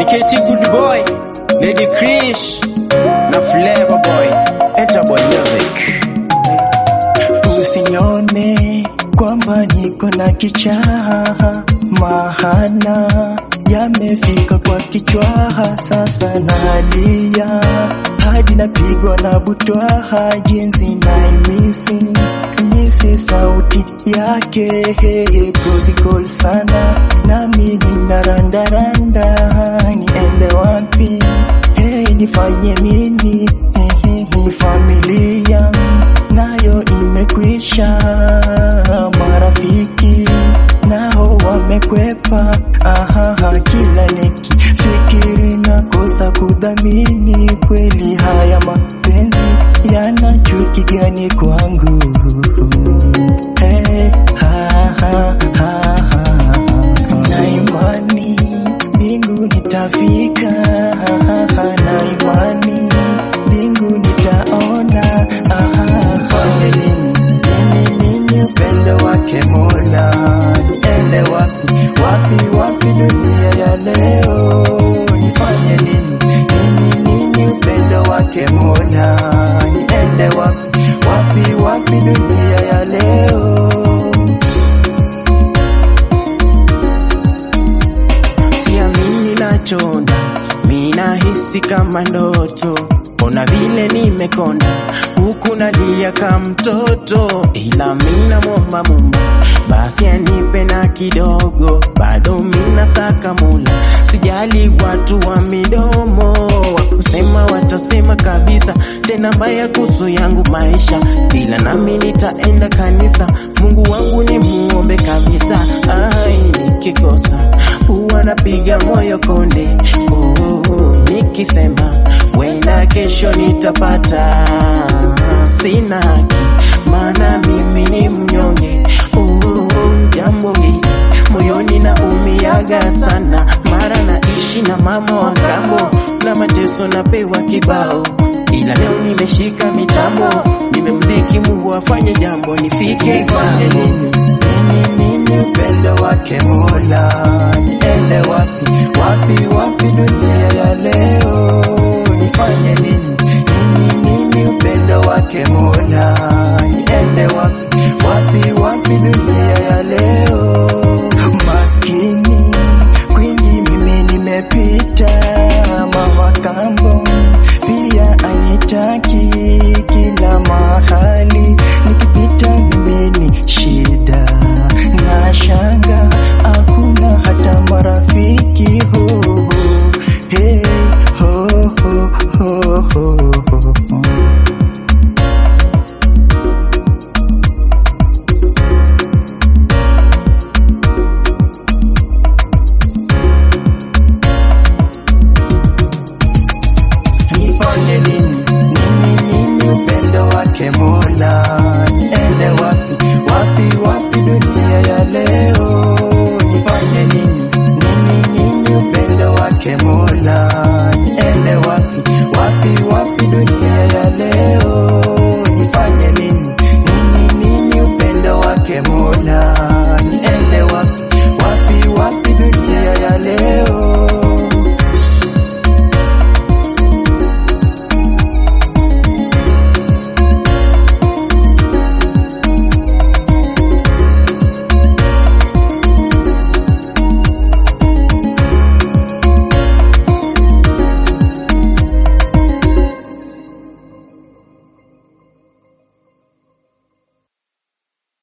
KT Good Boy, Lady Krish na Flavor Boy, Enter Boy Music. Usinione kwamba niko na kichaha, mahana yamefika kwa kichwaha, sasa nalia hadi napigwa na butwaha, jinsi naimisi misi sauti yake protocol sana, nami ninarandaranda, niende wapi? Hey, nifanye nini? Hey, hey, familia nayo imekwisha, marafiki nao wamekwepa. Aha, kila nikifikiri nakosa kudhamini, kweli haya mapenzi yana chuki gani kwangu? Hey, ha, ha, ha, ha. Na imani mbingu nitafika, na imani mbingu nitaona. Fanye nini, nini, nini upendo wake Mola, niende wapi, wapi, wapi dunia ya leo? Nifanye nini, nini, nini upendo wake Mola, niende wapi, wapi, wapi dunia ya leo? Siamini nachona, mina hisi kama ndoto. Ona vile nimekonda, huku nalia kama mtoto, ila mina mwomba Mungu basi anipe na kidogo, bado mina saka mula. Sijali watu wa midomo, wakusema watasema kabisa, tena mbaya kuhusu yangu maisha, ila nami nitaenda kanisa. Mungu wangu ni muombe kabisa, ai nikikosa huwa napiga moyo konde, oh, nikisema wenda kesho nitapata. Sina haki maana mimi ni mnyonge, oh, jambo hili moyoni na umiaga sana, mara naishi na mama wa kambo na mateso napewa kibao, ila leo nimeshika mitambo, nimemdhiki Mungu afanye jambo nifike Nifanye kwake. nini, nini, nini upendo wake Mola, niende wapi, wapi, wapi dunia ya leo? Nifanye nini, nini, nini upendo wake Mola, niende wapi, wapi, wapi dunia ya leo? Maskini kwingi mimi nimepita, mama kambo pia anitaki kila mahali nikipita mimi ni shida na shanga, hakuna hata marafiki ho, ho. Hey, ho, ho, ho, ho, ho. Nifanye nini, nini, nini upendo wake Mola, niende wapi, wapi, wapi dunia ya leo? Nifanye nini, nini, nini upendo wake Mola, niende wapi, wapi, wapi dunia ya leo? Nifanye nini, nini, nini upendo wake Mola, niende wapi, wapi, wapi dunia ya leo?